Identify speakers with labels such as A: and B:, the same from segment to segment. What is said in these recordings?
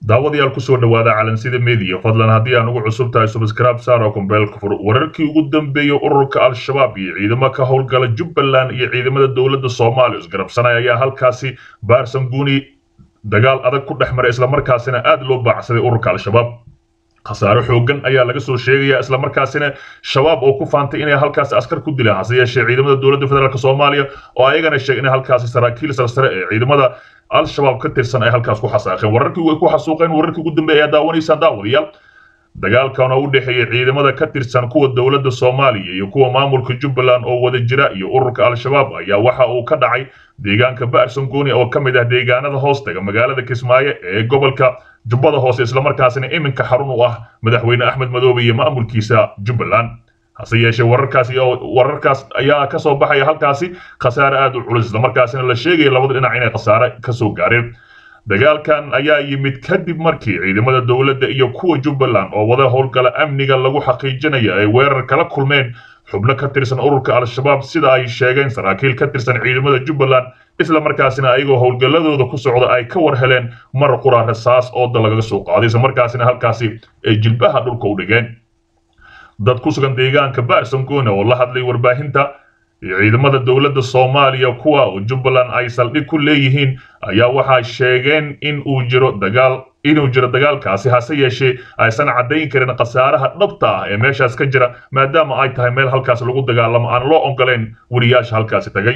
A: daawadayaal kusoo dhawaada calansida media fadlan haddii aan ugu cusub tahay subscribe saaro kumbeelka fur wararkii ugu dambeeyey ururka al-shabaab iyo ciidamo ka howlgala jubbaland iyo ciidamada dowladda soomaaliya isgarabsanaya ayaa halkaasi baarsan guni dagaal adag ku dhex maray islamarkaasina aad loo baacsaday ururka al-shabaab khasaare xoogan ayaa laga soo sheegaya islamarkaasina shabaab oo ku faantay inay halkaasi askar ku dilaan hase yeeshee ciidamada dowladda federaalk soomaaliya oo ayagana sheegay in halkaasi saraakiil sarsare ee ciidamada al-shabaab ka tirsan ay halkaas ku xasaaqeen wararkii way ku xasuuqeen wararkii ugu dambeeya ayaa daawanaysaan daawadayaal dagaalkan oo u dhexeeya ciidamada ka tirsan kuwa dowladda soomaaliya iyo kuwa maamulka jubbaland oo wada jira iyo ururka al-shabaab ayaa waxa uu ka dhacay deegaanka baarsan gooni oo ka mid ah deegaanada hoostaga magaalada kismaayo ee gobolka jubbada hoose islamarkaasina iminka xarun u ah madaxweyne axmed madoobe iyo maamulkiisa jubbaland hase yeeshee wararkaas wararkaas ayaa ka soo baxaya halkaasi khasaare aad u culus islamarkaasina la sheegaya labada dhinac inay khasaare kasoo gaareen dagaalkan ayaa yimid kadib markii ciidamada dowladda iyo kuwa jubbaland oo wada howlgala amniga lagu xaqiijinaya ay weerar kala kulmeen xubno ka tirsan ururka al-shabaab sida ay sheegeen saraakiil ka tirsan ciidamada jubbaland isla markaasina ayagoo howlgalladooda ku socda ay ka war heleen mar qura rasaas ooda lagaga soo qaaday isla markaasina halkaasi ay jilbaha dhulka u dhigeen dad ku sugan deegaanka baarsan goone oo la hadlay warbaahinta ciidamada dowladda soomaaliya kuwa oo jubbaland ay saldhig ku leeyihiin ayaa waxay sheegeen in uu jiro dagaal inuu jiro dagaalkaasi hase yeeshee aysan caddayn karin khasaaraha dhabta ah ee meeshaas ka jira maadaama ay tahay meel halkaas lagu dagaalamo aan loo ogoleen weliyaasha halkaasi tagay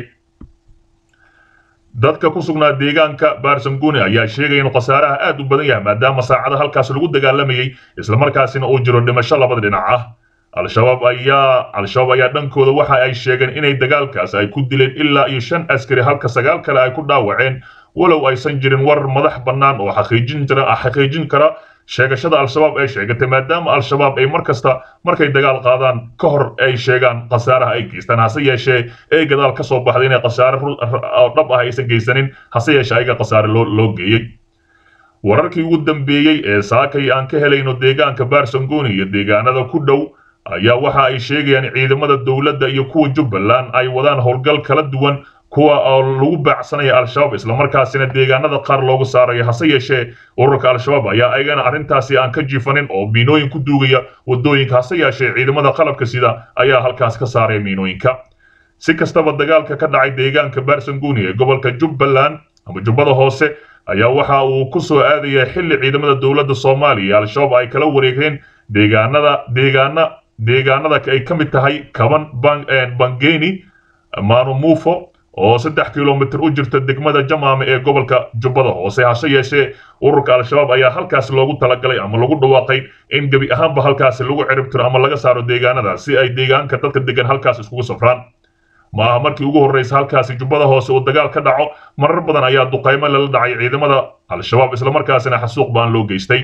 A: dadka ku sugnaa deegaanka baarsanguni ayaa sheegaya inuu khasaaraha aad u badan yahay maadaama saacada halkaas lagu dagaalamayay islamarkaasina uu jiro dhimasho labada dhinac ah al-shabaab ayaa al-shabaab ayaa dhankooda waxa ay sheegeen inay dagaalkaas ay ku dileen ilaa iyo shan askari halka sagaal kale ay ku dhaawaceen walow aysan jirin warar madax bannaan oo xaqiijin jira xaqiijin kara sheegashada al-shabaab ay sheegatay maadaama al-shabaab ay mar kasta markay dagaal qaadaan ka hor ay sheegaan khasaaraha ay geystaan hase yeeshee ee gadaal ka soo baxday inay khasaare oo dhab ah aysan geysanin hase yeeshee ayaga khasaare loo loo geeyey wararkii ugu dambeeyey ee saakay aan ka helayno deegaanka baarsangoni iyo deegaanada ku dhow ayaa waxa ay sheegayaan ciidamada dowladda iyo kuwa jubbaland ay wadaan howlgal kala duwan kuwa oo lagu baacsanaya al-shabaab islamarkaasina deegaanada qaar loogu saarayo hase yeeshee ururka al-shabaab ayaa ayagana arrintaasi aan ka jiifanin oo miinooyin ku duugaya wadooyinka hase yeeshee ciidamada qalabka sida ayaa halkaas ka saaraya miinooyinka si kastaba dagaalka ka dhacay deegaanka baarsanguni ee gobolka jubbaland ama jubbada hoose ayaa waxa uu ku soo aadaya xilli ciidamada dowladda soomaaliya al-shabaab ay kala wareegeen deegaanada deegaana deegaanada ay ka mid tahay kaban bangeni manumufo oo saddex kilomitr u jirta degmada jamaame ee gobolka jubbada hoose hase yeeshee ururka al-shabaab ayaa halkaas loogu talagalay ama lagu dhawaaqay in gebi ahaanba halkaasi lagu ciribtiro ama laga saaro deegaanadaas si ay deegaanka dadka degan halkaas iskugu safraan ma aha markii ugu horreysa halkaasi jubbada hoose uu dagaal ka dhaco marar badan ayaa duqaymo lala dhacay ciidamada al-shabaab islamarkaasina xasuuq baan loo geystay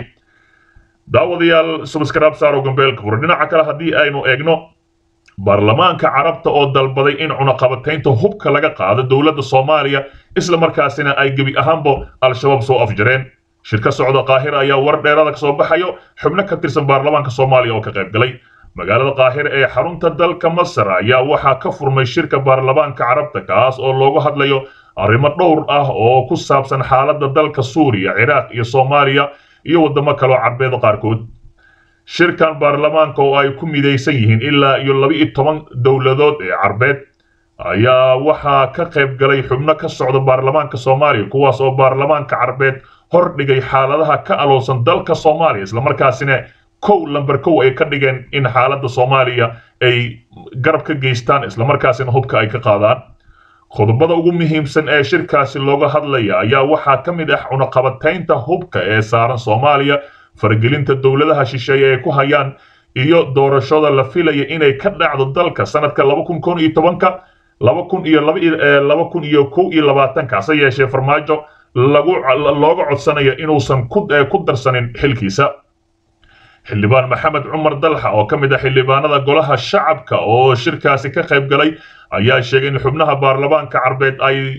A: daawadayaal subscribe saaro gambeelka hore dhinaca kale haddii aynu eegno baarlamaanka carabta oo dalbaday in cunaqabataynta hubka laga qaado dowladda soomaaliya isla markaasina ay gebi ahaanba al-shabaab soo afjareen shirka socda qaahira ayaa war dheerada ka soo baxayo xubno ka tirsan baarlamaanka soomaaliya oo ka qayb galay magaalada qaahira ee xarunta dalka masar ayaa waxaa ka furmay shirka baarlamaanka carabta kaas oo loogu hadlayo arrimo dhowr ah oo ku saabsan xaaladda dalka suuriya ciraaq iyo soomaaliya iyo waddamo kaloo carbeed qaarkood shirkan baarlamaanka oo ay ku midaysan yihiin ilaa iyo laba iyo toban dowladood ee carbeed ayaa waxaa ka qayb galay xubno ka socda baarlamaanka soomaaliya kuwaas oo baarlamaanka carbeed hor dhigay xaaladaha ka alowsan dalka soomaaliya islamarkaasina kow lamber kow ay ka dhigeen in xaaladda soomaaliya ay garab ka geystaan islamarkaasina hubka ay ka qaadaan qodobada ugu muhiimsan ee shirkaasi looga hadlaya ayaa waxaa ka mid ah cunaqabataynta hubka ee saaran soomaaliya faragelinta dowladaha shisheeye ee ku hayaan iyo doorashada la filaya inay ka dhacdo dalka sanadka laba kun kon iyo tobanka laba kun iyo laba kun iyo kow iyo labaatanka hase yeeshee farmaajo lagu looga codsanayo inuusan ku darsanin xilkiisa xildhibaan maxamed cumar dalxa oo ka mid ah xildhibaanada golaha shacabka oo shirkaasi ka qayb galay ayaa sheegay in xubnaha baarlamaanka carbeed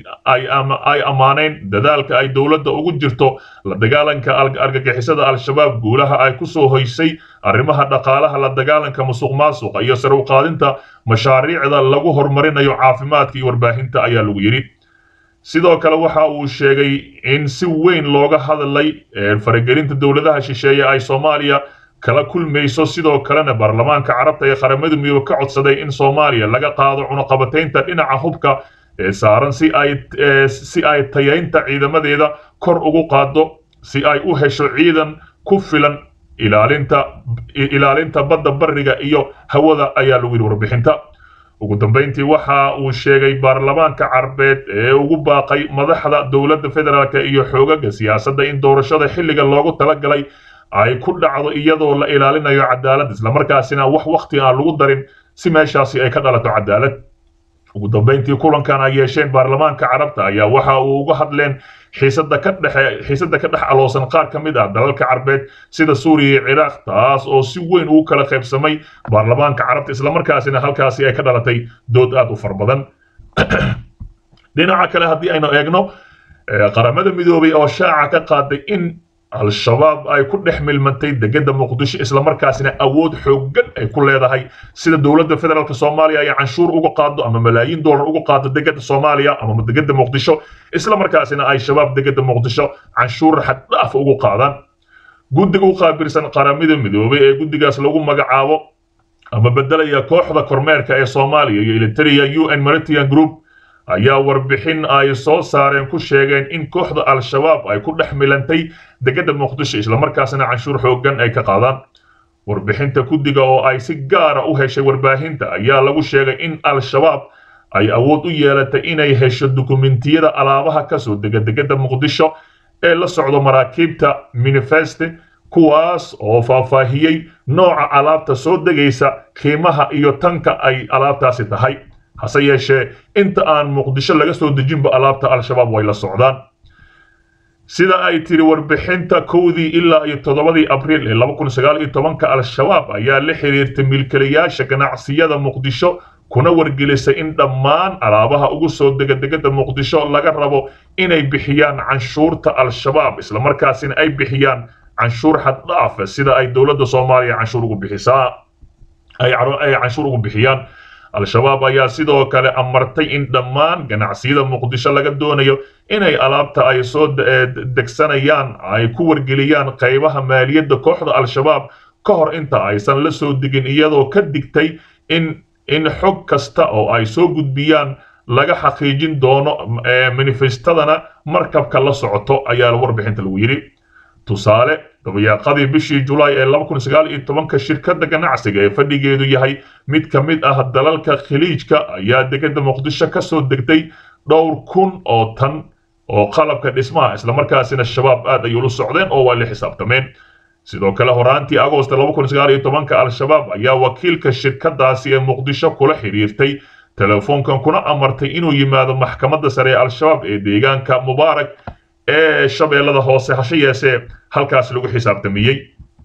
A: ay ammaaneen dadaalka ay dowladda ugu jirto la dagaalanka argagixisada al-shabaab guulaha ay ku soo hoysay arrimaha dhaqaalaha la dagaalanka musuq maasuqa iyo sare u qaadinta mashaariicda lagu horumarinayo caafimaadka iyo warbaahinta ayaa lagu yidhi sidoo kale waxa uu sheegay in si weyn looga hadlay faragelinta dowladaha shisheeye ay soomaaliya kala kulmayso sidoo kalena baarlamaanka carabta ee qaramada midoobe ka codsaday in soomaaliya laga qaado cunuqabataynta dhinaca hubka ee saaran si ay si ay tayaynta ciidamadeeda kor ugu qaado si ay u hesho ciidan ku filan ilaalinta ilaalinta badda bariga iyo hawada ayaa lagu yidhi warbixinta ugu dambeyntii waxa uu sheegay baarlamaanka carbeed ee ugu baaqay madaxda dowladda federaalk iyo xoogaga siyaasadda in doorashada xilliga loogu talagalay ay ku dhacdo iyadoo la ilaalinayo cadaalad islamarkaasina wax wakhti aan lagu darin si meeshaasi ay ka dhalato cadaalad ugu dambeyntii kulankan ay yeesheen baarlamaanka carabta ayaa waxa uu uga hadleen xiisada ka dhexe xiisada ka dhex aloosan qaar ka mid ah dalalka carbeed sida suuriya iyo ciraaq taas oo si weyn ugu kala qaybsamay baarlamaanka carabta islamarkaasina halkaasi ay ka dhalatay dood aad u far badan dhinaca kale haddii aynu eegno qaramada midoobay oo shaaca ka qaaday in al-shabaab ay ku dhex milmantay degada muqdisho islamarkaasina awood xooggan ay ku leedahay sida dowladda federaalk soomaaliya ay canshuur uga qaado ama malaayiin dollar uga qaado degada soomaaliya ama degada muqdisho islamarkaasina ay shabaab degada muqdisho canshuur xaddhaaf ugu qaadaan guddiga u qaabilsan qaramada midoobay ee guddigaas lagu magacaabo ama bedelaya kooxda kormeerka ee soomaaliya iyo eliteria u n maritian group ayaa warbixin ay soo saareen ku sheegeen in kooxda al-shabaab ay ku dhex milantay degada muqdisho islamarkaasina canshuur xooggan ay ka qaadaan warbixinta guddiga oo ay si gaara u heshay warbaahinta ayaa lagu sheegay in al-shabaab ay awood u yeelatay inay hesho dukumentiyada alaabaha kasoo dega degada muqdisho ee la socdo maraakiibta minifeste kuwaas oo faahfaahiyey nooca alaabta soo degaysa qiimaha iyo tanka ay alaabtaasi tahay hase yeeshee inta aan muqdisho laga soo dejinba alaabta al-shabaab way la socdaan sida ay tiri warbixinta kowdii ilaa iyo toddobadii abriil ee laba kun sagaal iyo tobanka al-shabaab ayaa la xiriirtay milkilayaasha ganacsiyada muqdisho kuna wargelisay in dhammaan alaabaha ugu soo dega degada muqdisho laga rabo inay bixiyaan canshuurta al-shabaab islamarkaasina ay bixiyaan canshuur xaddhaafa sida ay dowladda soomaaliya canshuur ugu bixisaa ay canshuur ugu bixiyaan al-shabaab ayaa sidoo kale amartay in dhammaan ganacsiyada muqdisho laga doonayo inay alaabta ay soo degsanayaan ay ku wargeliyaan qaybaha maaliyadda kooxda al-shabaab ka hor inta aysan la soo degin iyadoo ka digtay in in xog kasta oo ay soo gudbiyaan laga xaqiijin doono manifestadana markabka la socoto ayaa warbixinta lagu yidhi tusaale dabayaaqadii bishii julaay ee laba kun sagaal iyo tobanka shirkadda ganacsiga ee fadhigeedu yahay mid ka mid ah dalalka khiliijka ayaa degada muqdisho ka soo degtay dhowr kun oo tan oo qalabka dhismaha islamarkaasina shabaab aad ay ula socdeen oo waa la xisaabtameen sidoo kale horaantii agoosta laba kun sagaal iyo tobanka al-shabaab ayaa wakiilka shirkadaasi ee muqdisho kula xiriirtay telefoonkan kuna amartay inuu yimaado maxkamadda sare ee al-shabaab ee deegaanka mubaarak ee shabeellada hoose hashe yeesee halkaas lagu xisaabtamiyey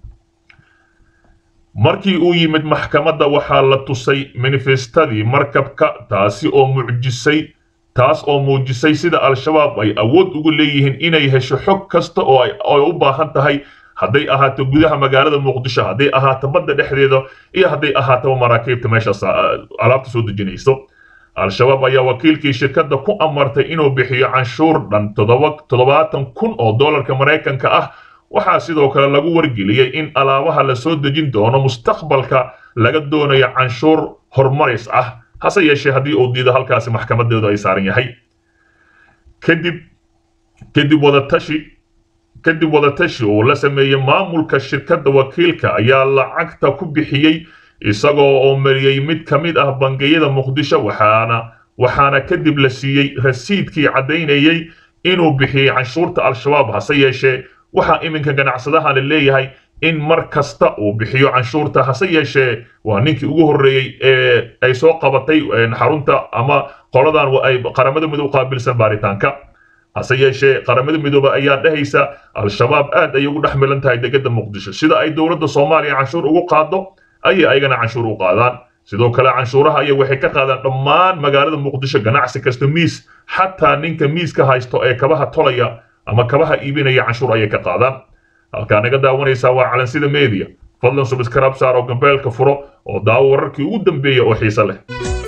A: markii uu yimid maxkamadda waxaa la tusay manifestadii markabka taasi oo mucjisay taas oo muujisay sida al-shabaab ay awood ugu leeyihiin inay hesho xog kasta oo ay u baahan tahay hadday ahaato gudaha magaalada muqdisho hadday ahaato badda dhexdeeda iyo hadday ahaataba maraakiibta meeshaas alaabta soo dejinayso al-shabaab ayaa wakiilkii shirkadda ku amartay inuu bixiyo canshuur dhan toddobaatan kun oo dollarka maraykanka ah waxaa sidoo kale lagu wargeliyey in alaabaha la soo dejin doono mustaqbalka laga doonayo canshuur horumaris ah hase yeeshee haddii uu diido halkaasi maxkamadeedu ay saaran yahay kadib kadib wadatashi kadib wadatashi uu la sameeyey maamulka shirkadda wakiilka ayaa lacagta ku bixiyey isagoo oo mariyey mid ka mid ah bangiyada muqdisho waxaana waxaana kadib la siiyey rasiidkii caddaynayey inuu bixiyey canshuurta al-shabaab hase yeeshee waxaa iminka ganacsadaha la leeyahay in mar kasta uu bixiyo canshuurta hase yeeshee waa ninkii ugu horreeyey ee ay soo qabatay xarunta ama qoladan ay qaramada midoob qaabilsan baaritaanka hase yeeshee qaramada midoobe ayaa dhahaysa al-shabaab aad ayay ugu dhex milan tahay degada muqdisho sida ay dowladda soomaaliya canshuur ugu qaado ayay ayagana canshuur u qaadaan sidoo kale canshuuraha aya waxay ka qaadaan dhammaan magaalada muqdisho ganacsi kasta miis xataa ninka miiska haysto ee kabaha tolaya ama kabaha iibinaya canshuur ayay ka qaadaan halkaa naga daawanaysaa waa calansida media fadlan subscribe saar oo gambeelka furo oo daawo wararkii ugu dambeeya oo xiise leh